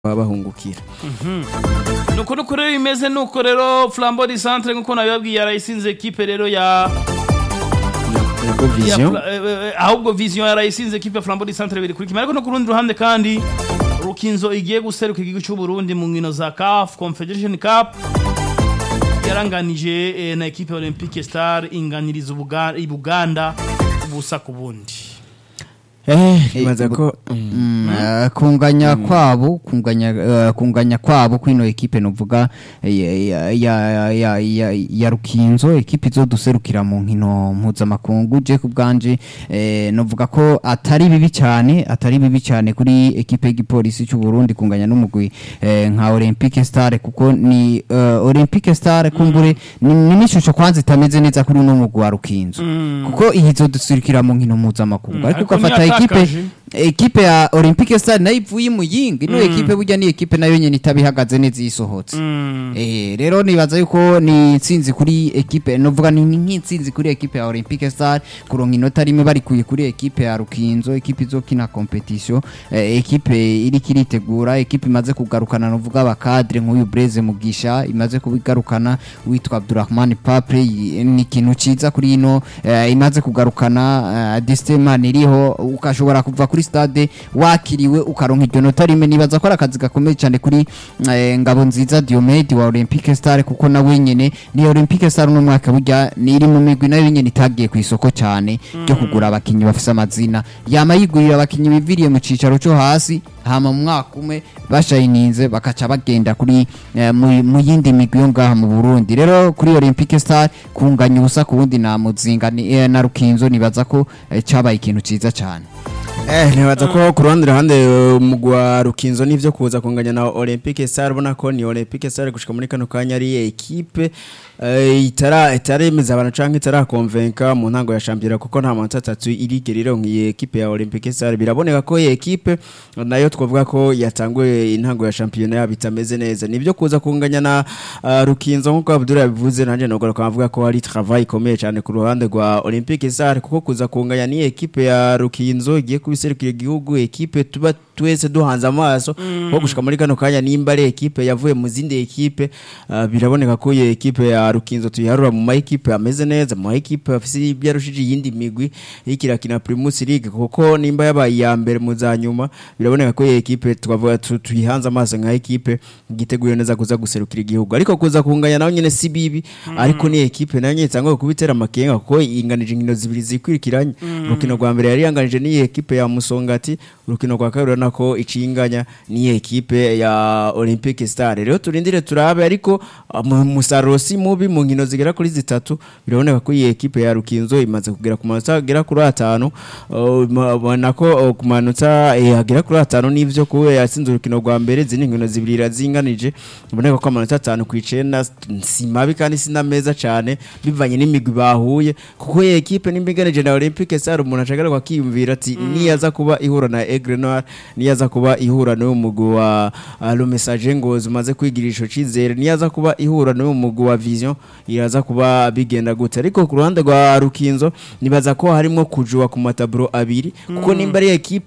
baba bahungukira nuko nuko rero bimeze nuko rero flambo di centre nkuko nabibabwiye yarayisinze ekipe rero ya yego ya vision Fla- eh, eh, ahubwo vision yarayisinze ekipe ya flambo di centre biri kuri kimwe ariko no ku rundi ruhande kandi rukinzo igiye guseruka igihugu cy'u Burundi mu nkino za CAF Confederation Cup yaranganije eh, na ekipe ya Olympique Star inganiriza Ubuga- i Buganda ubusa ku bundi eh nibaza ko Mm, eh, kunganya kwabo kunganya eh, kunganya kwabo kwino ekipe novuga eh, ya ya ya ya, ya rukinzo ekipe izoduserukira mu nkino mpuzamakungu je ku bwanje eh, novuga ko atari bibi cyane atari bibi cyane kuri ekipe y'igipolisi cy'u Burundi kunganya n'umugwi eh, nka Olympique Star kuko ni eh, Olympique Star kumbure ni ni n'ishusho kwanza itameze neza kuri uno mugwi wa rukinzo kuko izoduserukira mu nkino mpuzamakungu Mm, ariko ariko ugafata ekipe ntiyatakaje. ekipe ya Olympique Stade nayo ivuye mu yingi ino ekipe burya ni ekipe nayo nyene itabihagaze neza yisohotse eh rero nibaza yuko ni intsinzi kuri ekipe novuga ni ni nk'intsinzi kuri ekipe ya Olympique Stade kuronka inota rimwe barikuye kuri ekipe ya Rukinzo ekipe izokina competition eh, ekipe iri kiritegura ekipe imaze kugarukana novuga abakadre nk'uyu Blaise Mugisha imaze kubigarukana witwa Abdurrahman Papre i- ni ikintu ciza kuri ino eh, imaze kugarukana uh, Destemani iriho ukashobora kuva kuri stade wakiriwe ukaronka iryo nota rimwe nibaza ko ari akazi gakomeye cyane kuri eh, ngabo nziza Diomede wa Olympique Star kuko nawe nyene ni Olympique Star uno mwaka burya ni iri mu migwi nayo nyene itagiye ku isoko cyane ryo kugura abakinyi bafise amazina yama yigurira abakinyi biviriye mu cicaro cyo hasi hama mu mwaka umwe bashayininze bakaca bagenda kuri eh, mu mu yindi migwi yo ngaha mu Burundi rero kuri Olympique Star kunganya ubusa ku wundi na muzinga ni, eh, na Rukinzo nibaza ko eh, cabaye ikintu ciza cyane eh nibaza ko ku ruhande ruhande mugwa rukinzo nivyo kuza kunganya na Olympique Star ubona ko ni Olympique Star gushika muri kano kanya ari ekipe eh, itara itaremeza abantu canke itarakonvenka mu ntango ya championnat kuko nta manota atatu irige rero nkiye ekipe ya Olympique Star biraboneka ko iyi ekipe nayo twavuga ko yatanguye intango ya championnat yabo itameze neza nivyo kuza kunganya na uh, rukinzo nkuko Abdul yabivuze nanje nogora kwavuga ko hari travail ikomeye cyane ku ruhande rwa Olympique Star kuko kuza kunganya ni ekipe ya rukinzo igiye kubiserukira igihugu ekipe tuba twese duhanze amaso ko gushika muri kano kanya nimba ari ekipe yavuye mu zindi ekipe uh, biraboneka ko iyo ekipe ya rukinzo tuyiharura mu ma ekipe ameze neza mu ma ekipe afise ibyarushije iyindi migwi ikirakina Primus League kuko nimba yabaye iya mbere mu za nyuma biraboneka ko iyo ekipe twavuga tu- tuyihanze amaso nka ekipe igiteguye neza kuza guserukira igihugu ariko kuza kunganya naho nyene si bibi ariko ni ekipe nayo nyene itangwa kubitera amakenga kuko inganije inkino zibiri zikwirikiranye urukino rwa mbere yari yanganije ni ekipe ya Musongati urukino rwa kabiri urabona ko icinganya ni ekipe ya Olympique Star rero turindire turabe ariko uh, mu- umusaruro si mubi mu nkino zigera kuri zitatu biraboneka ko iyi ekipe ya Rukinzo imaze kugera ku manota agera kuri atanu uh, ma- ubona ko uh, ku manota eh, agera kuri atanu n'ivyo kuba yatsinze urukino rwa mbere zindi nkino zibiri irazinganije uboneka ko amanota atanu ku icenda si mabi kandi si na meza cyane bivanye n'imigwi bahuye kuko iyi ekipe n'imiganije na Olympique Star umuntu ashagarirwa akiyumvira ati niyaza kuba ihura na Aigle Noir niyaza kuba ihura n'uyu mugwi wa uh, Le Message Ngozi umaze kwigirisha cizere niyaza kuba ihura n'uyu mugwi wa Vision iraza kuba bigenda gute ariko ku ruhande rwa Rukinzo nibaza ko harimo kujua ku mataburo abiri kuko nimba ari ekipe